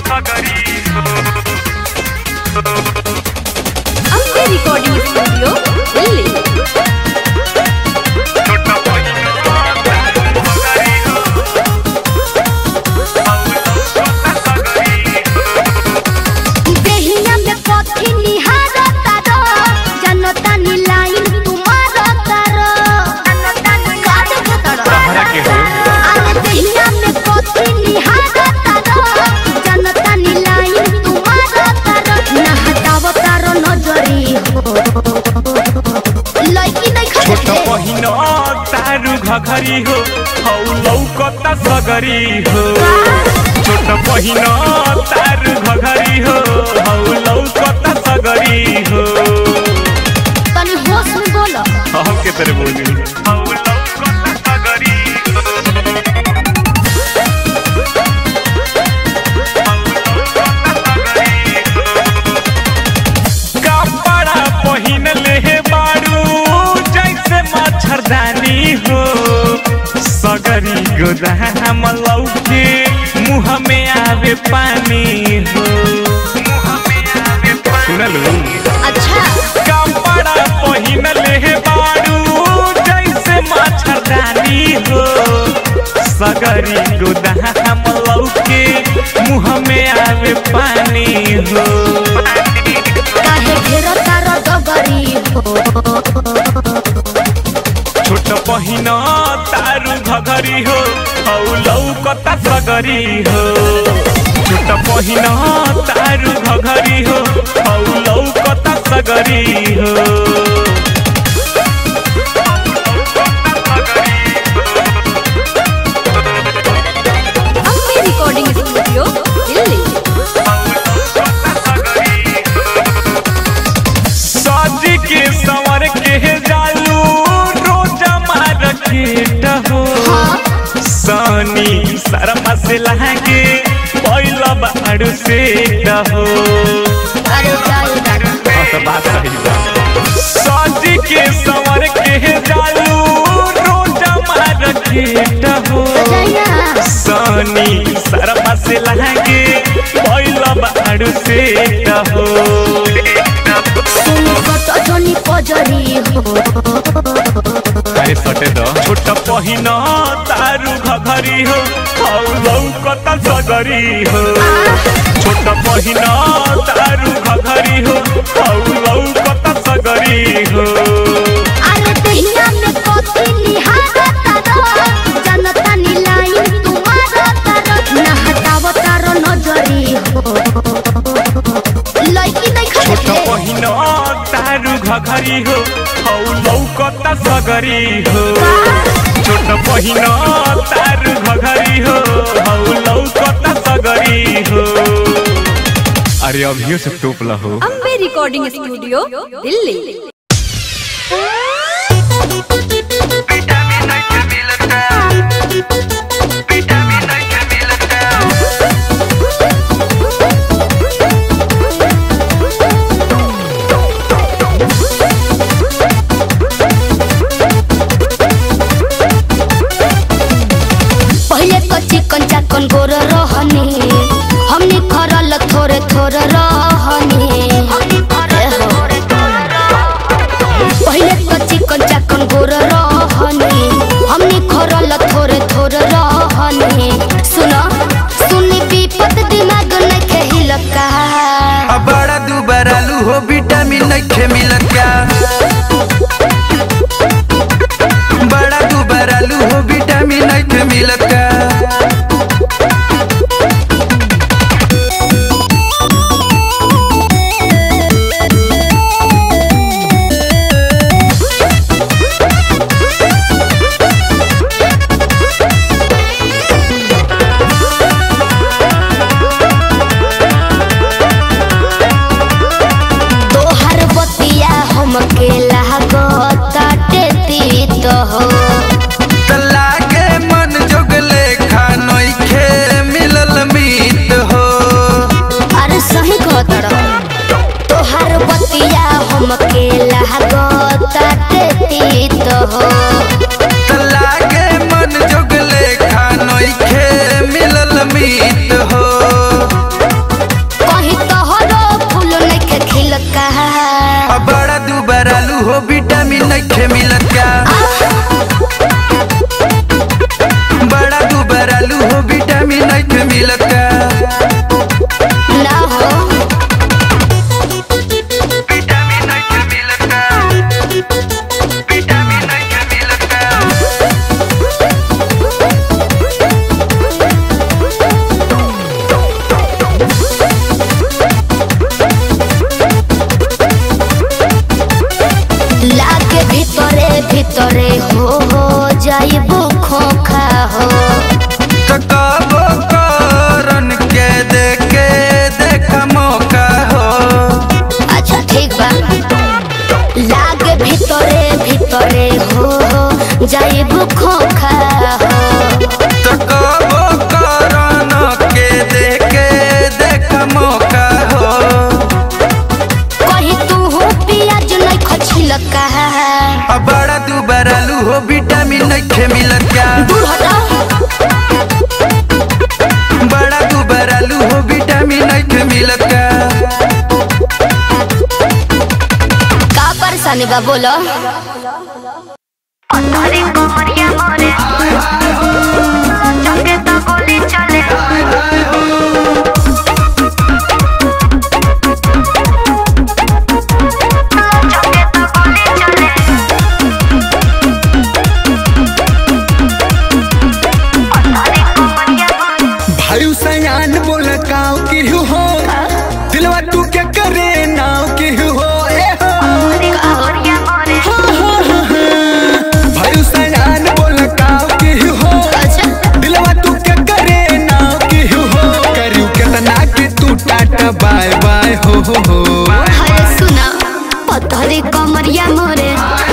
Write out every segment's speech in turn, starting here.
Ambe recording studio ಇಲ್ಲಿ देहिया में कथी निहारता रो जनता नी लाइन तुम्हारा रो का देखता रो तोहरा के हो अरे देहिया में कथी निहारता रो जनता नी लाइन तुम्हारा रो ना हटावता रो नजरी हो लड़की नहीं छोट खटे पहिन तारू घघरी हो हौ लौकता सगरी हो छोट पहिन तारू घघरी हो हौ लौकता सगरी हो तनी होश में बोलो हम के तरह बोली हौ लौकता सगरी कपड़ा पहिन ले बारू जैसे मच्छरदानी हो सगरी गोदाम लौके मुँह में आवे पानी हो सुनलू अच्छा कपड़ा पहिन ले बारू जैसे मच्छरदानी हो सगरी गोदाम लौके मुँह में आवे पानी हो काहे घेरो तारो डगरी हो छोट पहिन तारू घघरी हो हौ लौकता सगरी हो छोट पहिन तारू घघरी हो हौ लौकता सगरी हो ಅಂಬೆ ರೆಕಾರ್ಡಿಂಗ್ ಸ್ಟುಡಿಯೋ ಇಲ್ಲಿ सज के संवर के जालू रोजा मार्केट हो सनी शर्मा से लहंगे पहिला बाड़ू से हो अरे जाए सज के संवर के जालू रोजा मार्केट हो जाइना सनी शर्मा से लहंगे पहिला बाड़ू से हो सुनो तो जोनी पजरी हो अरे सटे दो छोट पहिन तारू घघरी हो हौ लौकता सगरी हो छोट पहिन तारू घघरी हो हौ लौकता सगरी हो अरे दहिया में कथी निहारता रो जनता नी लाइन तुम्हारा तारो ना हटाव तारो नजरी हो लड़की नहीं छोट खटे पहिन तारू घघरी हो हौ लौकता सगरी हो छोट पहिन तारू घघरी हो हौ लौकता सगरी हो अरे अभियो से टोप हो ಅಂಬೆ ರೆಕಾರ್ಡಿಂಗ್ ಸ್ಟುಡಿಯೋ ಇಲ್ಲಿ पहले तो चिकन चाकन गोर रहनी हमनी खरल थोड़े थोड़े रहनी पहले तो चिकन चाकन गोर रहनी हमनी खरल थोड़े थोड़े मिलत का ना हो विटामिन नइखे मिलत का विटामिन नइखे मिलत का लागे ভিতরে ভিতরে हो हो जाइबो खोखा हो तकाबो करन के देखे देख मौका हो अच्छा ठीक बा लागे ভিতরে ভিতরে हो हो जाइबो खोखा हो तकाबो करन के देखे देख मौका हो कहीं तू हो पियाज नहीं खछिलक का अब बड़ा दुबारा लू हो विटामिन नइखे मिलत का दूर हटा बड़ा दुबारा लू हो विटामिन नइखे मिलत का का परेशानी बा बोलो अरे कमरिया मोरे चंगे तो गोली चले चंगे तो गोली चले अरे कमरिया मोरे भाई सयान बोल काव की हो दिलवा तू क्या करे नाव की हो ए हो कमरिया मोरे भाई सयान बोल काव की हो अच्छा दिलवा तू क्या करे नाव की हो करू केतना कि तू टाटा बाय बाय हो हो हो अरे सुना पत्थरी कमरिया मोरे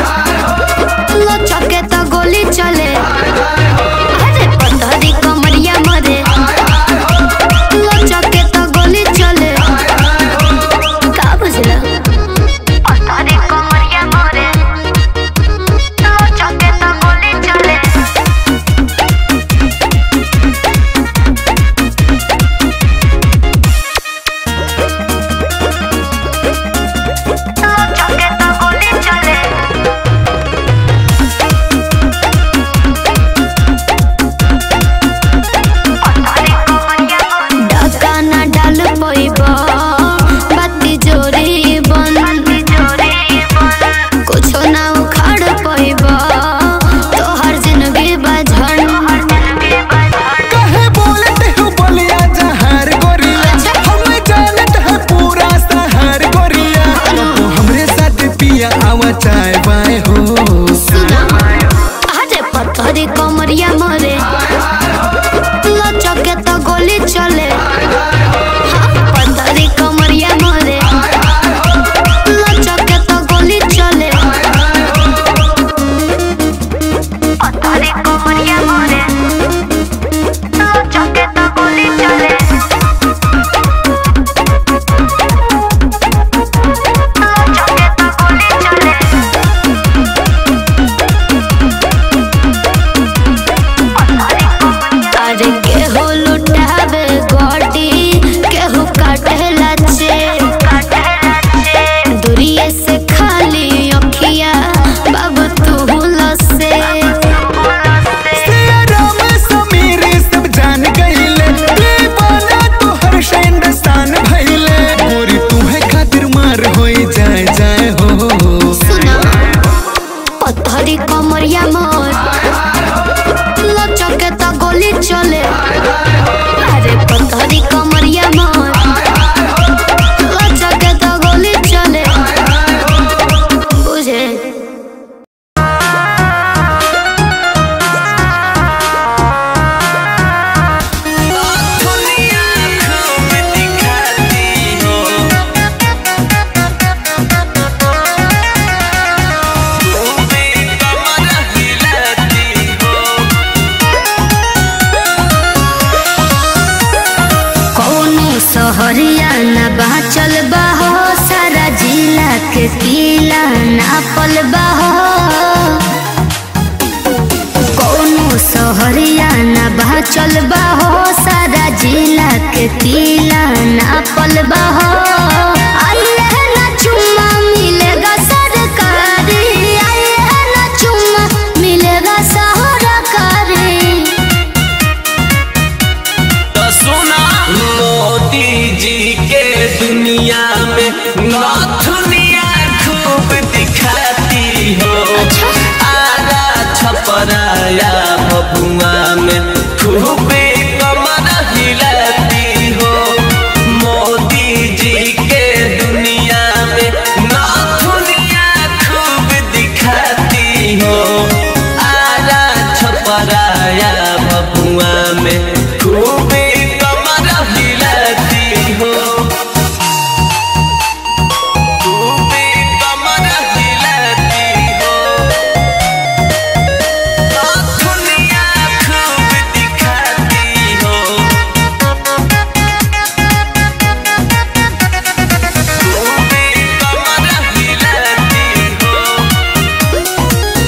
लचके तो गोली चले अरे पत्थरी कमरिया मोरे लचके तो गोली चले का बुझला पत्थरी कमरिया मोरे लचके तो गोली चले लचके तो गोली चले डका ना डाल पैब बाती जोरी बन कुछो ना उखाड़ पैब तोहर जिंदगी बझन कहे बोलते हो बोलिया जहर गोरिया हम जानत है पूरा शहर गोरिया तो हमरे साथ पिया आवा चाय बाय हो सुना अरे पत्थरी कमरिया मरे लचके तो गोली चले हाँ, पत्थरी कमरिया मरे लचके तो गोली चले पत्थरी कमरिया मरे लचके तो गोली चले लचके तो गोली चले अरे केहू लुटावे गोटी केहू काटे लचे दूरिये से खाली अखिया बाबू तू लसे राम समीर सब जान गईले दीवाना तोहर शान भइले मोरी तुम्हे खातिर मार होई जाए जाए हो सुना पत्थरी कमरिया मोर लचके तो गोली चले अरे पत्थरी कमरिया मोर लचके तो गोली चले बुझे कौनो सहरिया न बाचल बाहो सारा जिला के किला नापल बाहो कौनो सहरिया न बाचल बाहो सारा जिला के किला नापल बाहो आइए ना चुम्मा मिलेगा सरकारी आइए ना चुम्मा मिलेगा सरकारी तो सुन दुनिया में नथुनिया खूब दिखाती हो आरा छपराया बबुआ में खूब कमर हिलाती हो मोदी जी के दुनिया में नथुनिया खूब दिखाती हो आरा छपराया बबुआ में खूब कमर हिलाती हो खूब कमर हिलाती हो नथुनिया खूब दिखाती हो खूब कमर हिलाती हो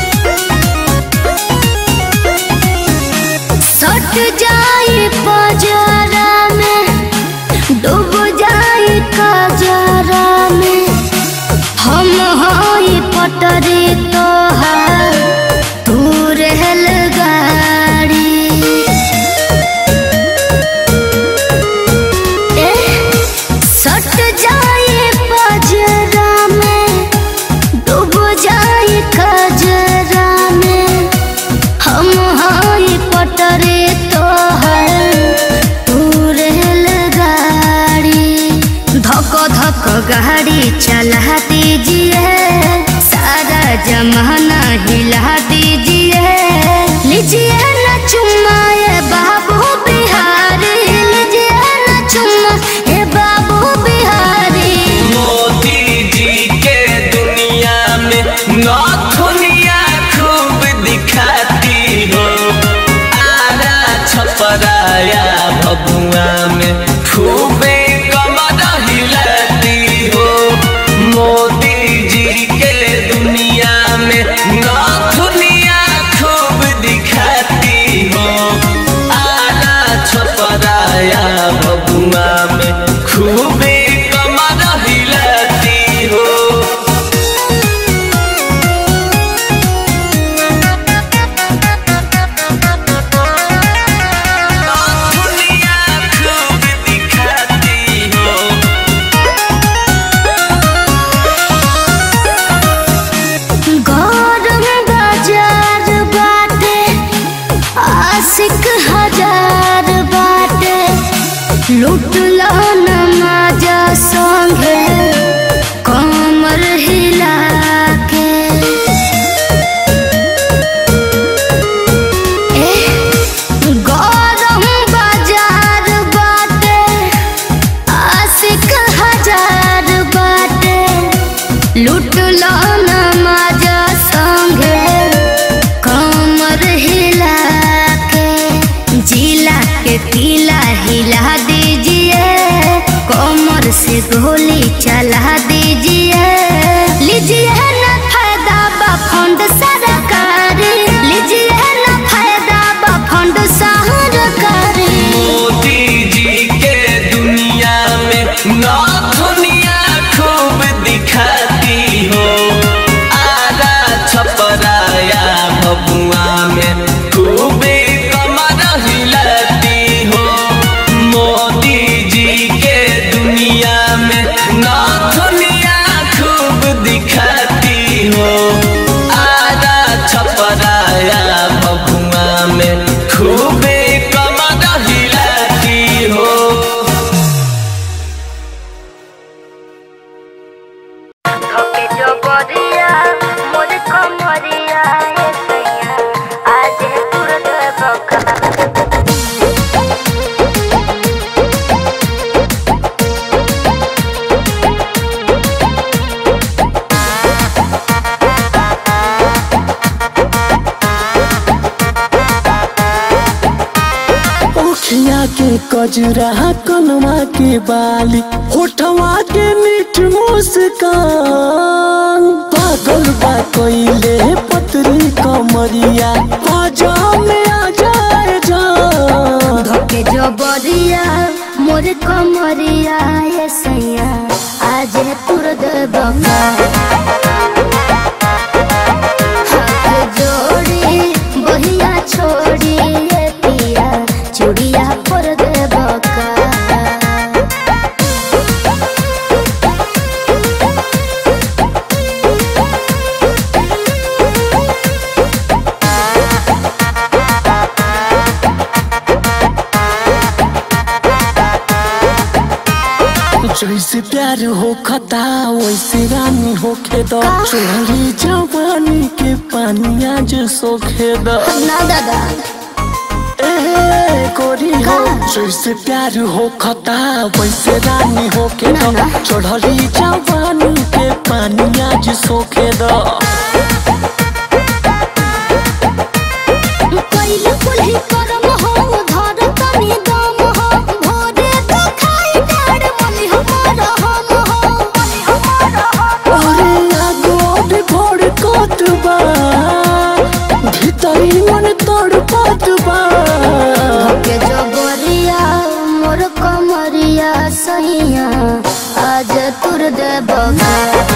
सट जाए बजारा में डूब जाए कजरा में हम हई पटरी तोहार तू रहल गाड़ी ए, सट जाए बजरा में डूब जाए कजरा में हम हई पटरे तोहर तू रेल गाड़ी धक धक गाड़ी चला दीजिए सारा जमाना हिला दीजिए लीजिए न चुम्माए बाबू बिहारी लीजिए न चुम्मा हे बाबू बिहारी मोदी जी के दुनिया में नथुनिया खूब दिखाती हो आरा छपराया भभुआ में खूबे कमर हिलाती हो मोदी जी के दुनिया में नथुनिया खूब दिखाती हो आरा छपराया भभुआ में खूबे कमर हिलाती हो नथुनिया खूब दिखाती हो गौरव बाजार बाटे आशिक हजार बाटे लूट लो नमाजा संगे कमर हिला के ए, गौरव बाजार बाटे आशिक हजार बाटे लूट लो नमाज संगे कमर हिला के जिला के किला हिला दीजिए कमर से गोली चला दीजिए लीजिए न फायदा बा फंड सरकारी लीजिए न फायदा बा फंड सरकारी मोदी जी के दुनिया में नथुनिया खूब दिखाती हो आरा छपराया भबुआ में खूबे कमर हिलाती हो मोदी जी के दुनिया में नथुनिया खूब दिखाती हो आरा छपराया भबुआ में खूबे कमर हिलाती हो धोके जो बरिया मोर कमरिया ए सैया आज तुर बका ओखिया के कजरा कनवा के बाली होठवा के मीठ मुस्कान पागल बा कोइले पतरी कमरिया आजा में आ जाए जान धोके जो बरिया मोर कमरिया ए सैया आज तुर बका हाथ जोड़ी बहिया छोड़ी ए पिया चूड़िया पर दे बका जैसे प्यार हो खता वैसे रानी होखे द चोरी जवानी के पानी आज सोखे द ना दादा ए गोरी हो जैसे प्यार हो खता वैसे रानी होखे ना, द ना। चढ़ली जवानी के पानी आज सोखे द कइले कुल्ही करम हो धर तनी दम हो भोरे तो खाई डाड़ मनी हमार हम हो मनी हमार हम अरे आगो भी भोर कोत बा भीतरी मन तोड़ पात बा के जबरिया मोर कमरिया सहिया आज तुर दे बगा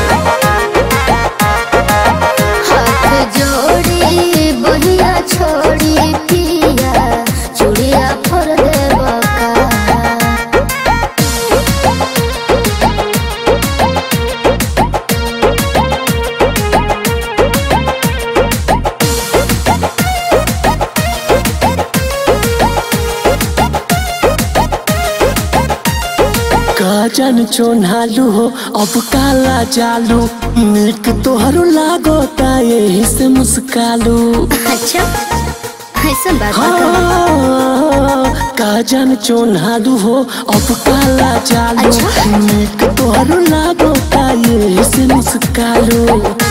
हाथ जोड़ी बहिया छोड़ी पिया चूड़िया फोर दे बका काजन चोनालू हो अब काला जालू निक तोहरो लागोता यही से मुस्कालू अच्छा ऐसा बात बता हाँ, काजन चोनालू हो अब काला जालू अच्छा। निक तोहरो लागोता यही से मुस्कालू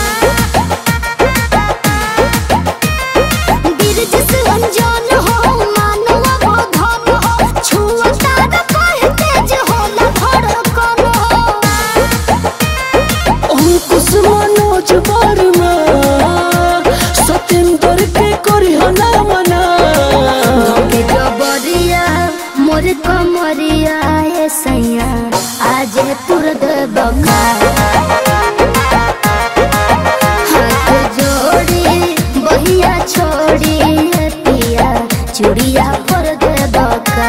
बिरज से अनजान हो मानवा वो धन हो छुअता न कहे तेज होला धड़कन हो अंकुश मनोज वर्मा सत्येंद्र के करी हना मना के जबरिया मोर कमरिया ए सैया आज तुर दे बका हाथ जोड़ी बहिया छोड़ी ए पिया चूड़िया पर दे बका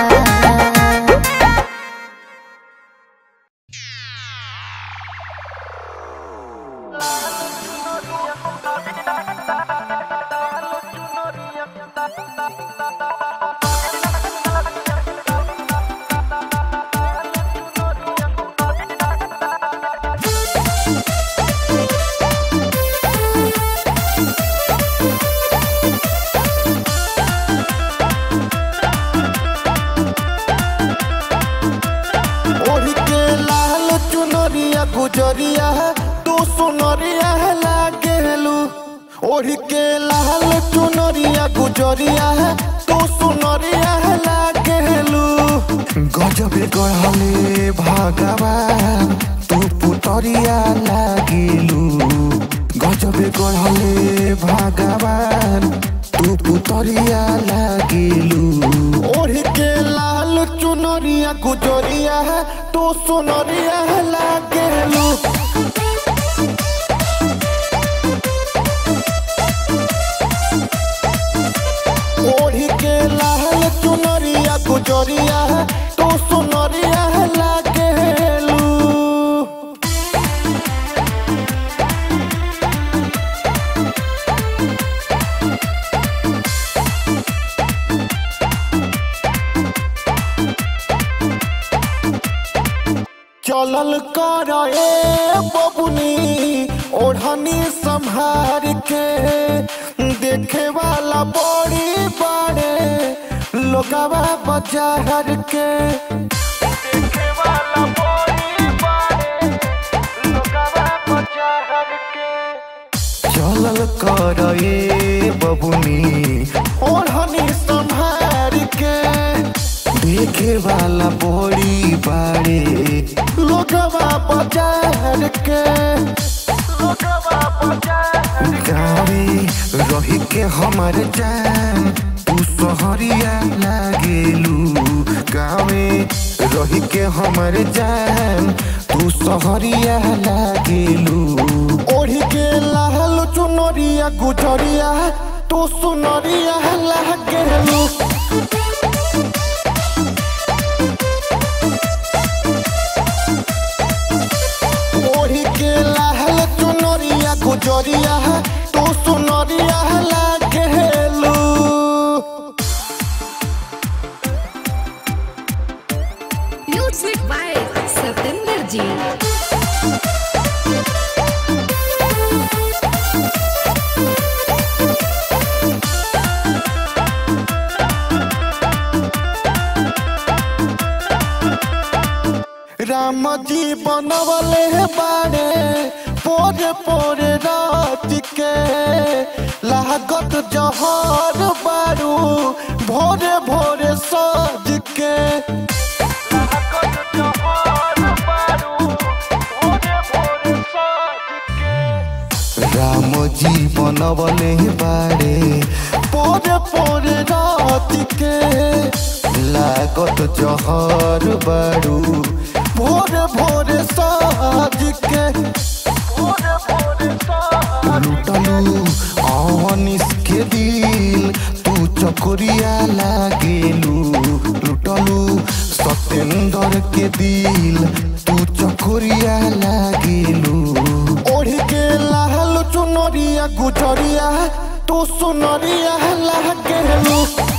ओढ़ के लाल चुनरिया गुजरिया तू सुनरिया लागेलू ओढ़ के लाल चुनरिया गुजरिया तू सुनरिया लागेलू गजबे गढ़ले भगवान तू पुतरिया लागेलू गजबे गढ़ले भगवान तू पुतरिया लागेलू ओढ़ के लाल चुनरिया गुजरिया तू सुनरिया लागेलू ओढ़ी के लाल चुनरिया गुजरिया तू सुनरिया लागेलू चलल कर ए बबुनी ओढ़नी संभार के देखे वाला बड़ी बड़े लोगवा बाजार के देखे वाला बड़ी बड़े लोगवा बाजार के चलल कर ए बबुनी ओढ़नी संभार के देखे वाला बड़ी बाड़े लोगवा बाजार के लोगवा बाजार गावे रही के हमर जान तू सहरिया लागेलू गावे रही के हमर जान तू सहरिया लागेलू ओढ़ी के लाल चुनरिया गुजरिया तू सुनरिया लागेलू ओढ़ी के लाल चुनरिया गुजरिया तू सुनरिया लागेलू Music by Satyendra जी राम जी बनवले बाड़े पोरे पोरे रात के लागत जहर बारू भोरे भोरे सज के राम जी बनवले बाड़े पोरे पोरे रात के लागत जहर बारू भोरे भोरे साज के लुटलू अनिस के दिल तू चकोरिया लागेलू लुटलू सत्येंद्र के दिल तू चकोरिया लागेलू ओढ़ के लाल चुनरिया गुजरिया तू सुनरिया लागेलू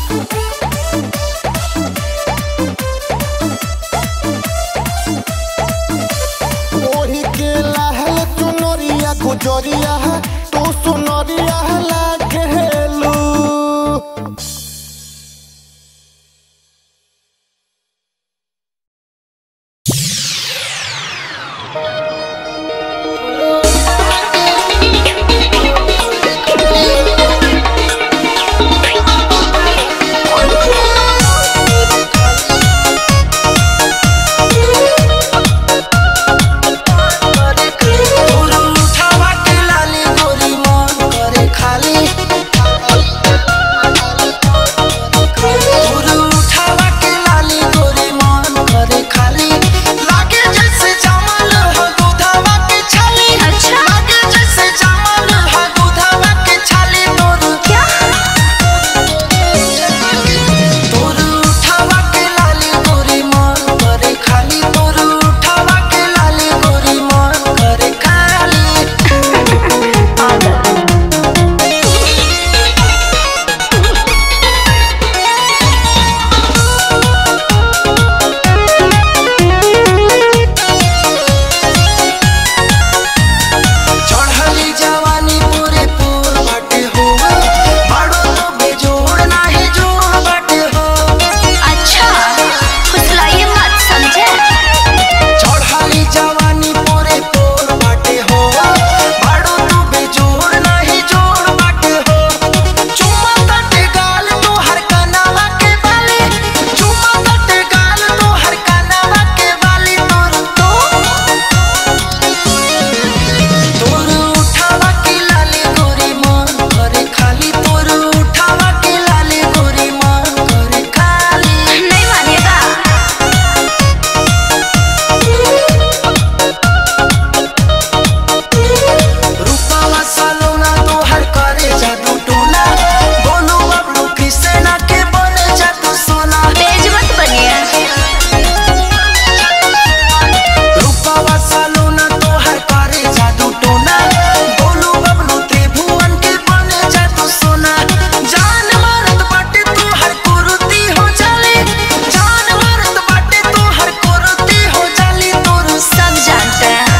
ओढ़ी के लहल चुनरिया गुजरिया तू सुनरिया लागेलू उठावा के लाली गोरी मन करे खाली उठावा के लाली गोरी मन करे खाली लागे जैसे जामल हो दूधावा के छाली अच्छा लागे जैसे जामल हो दूधावा के छाली तोर क्या तोर उठावा के लाली गोरी मन करे खाली तोर उठावा के लाली गोरी मन करे खाली चढ़ली जवानी पूरे पूर बाटे हो बाड़ो तो बेजोड़ नाही जोड़ बाटे हो अच्छा फुसलाइए मत समझे चढ़ली जवानी पूरे पूर बाटे हो बाड़ो तो बेजोड़ नाही जोड़ बाटे हो चुम्मा तटे गाल तो हर कनावा के बाली चुम्मा तटे गाल तो हर कनावा के बाली तोर तो तोर उठावा के लाली गोरी मन करे खाली तोर उठावा के लाली गोरी मन करे खाली नहीं मानेगा रूपावा सालोना तो हर करे जादू टोना बोलो बबलू किसे ना के बने जादू सोना तेज मत बनिए रूपावा सालोना तो हर करे जादू टोना बोलो बबलू त्रिभुवन के बने जादू सोना जान मारत बाटे तू हर कुरुती हो जाले जान मारत बाटे तू हर कुरुती हो जाली तोर सब जानते हैं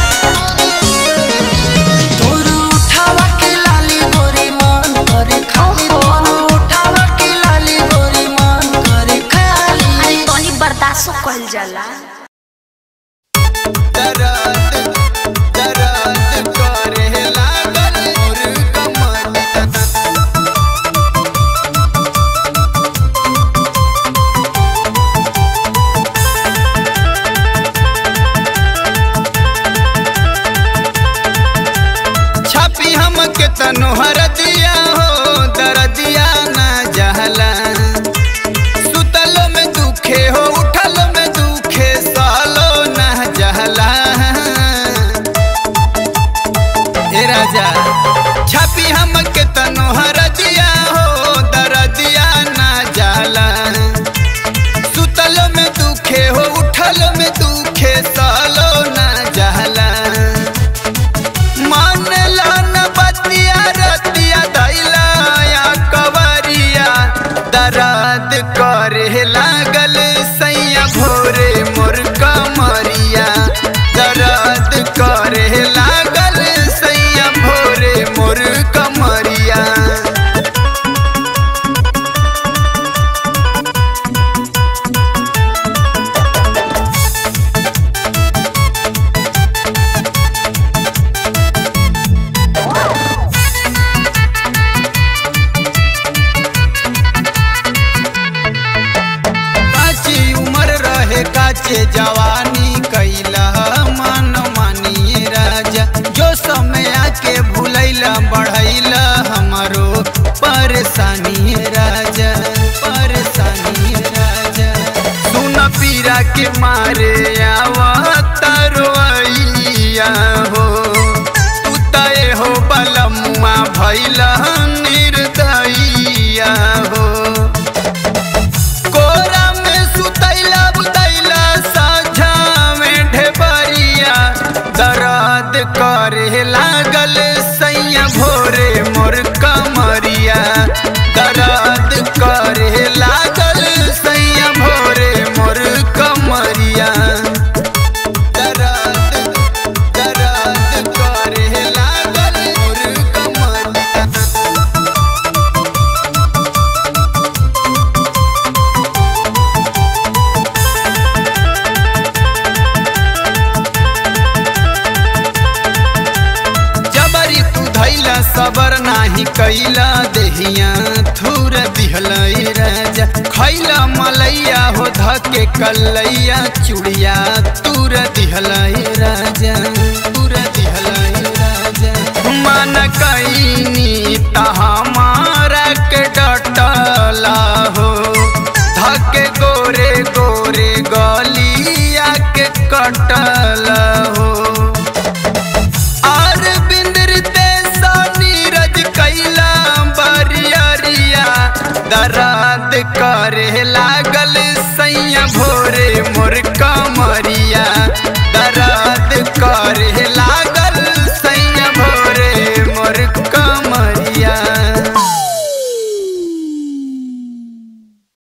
तोर उठावा के लाली गोरी मन करे खाली तोर उठावा के लाली गोरी मन करे खाली अरे तोनी बर्दाश्त कल जाला दरद दरद करे लागल मोर कमर छापी हम के तनोहर दिया हो दरदिया ना जहला सुतलो में दुखे हो उठलो में दुखे सालो ना जहला ए राजा छापी हम के तनोहर दिया हो दरदिया ना जाला सुतलो में दुखे हो उठलो में दुखे सालो ना जहला मानला न बतिया रतिया के भूलैला बढ़ैला हमारो परेशानी राजा परेशानी राजा सुन पीरा के मारे आवा तरवैया हो तू तय हो बलमुआ भैला निर्दयिया हो कोरा में सुतैला बुतैला साझा में ढेबरिया दर्द करे लागल सैया भोरे मोर कमरिया दर्द करे लागल सैया भोरे मोर कमरिया दर्द दर्द करे लागल मोर कमरिया जबरी तू धैला सबर नाही कैला देहिया थूर दिहला राजा खैला मलैया हो धके कलैया चुड़िया तूर दिहला राजा तूर दिहला राजा मन कैनी तहमारा के डटला हो धके गोरे गोरे गलिया के कटला हो और बिंदरते सा नीरज कैला बरियरिया दर्द करे लागल सैया भोरे मोर का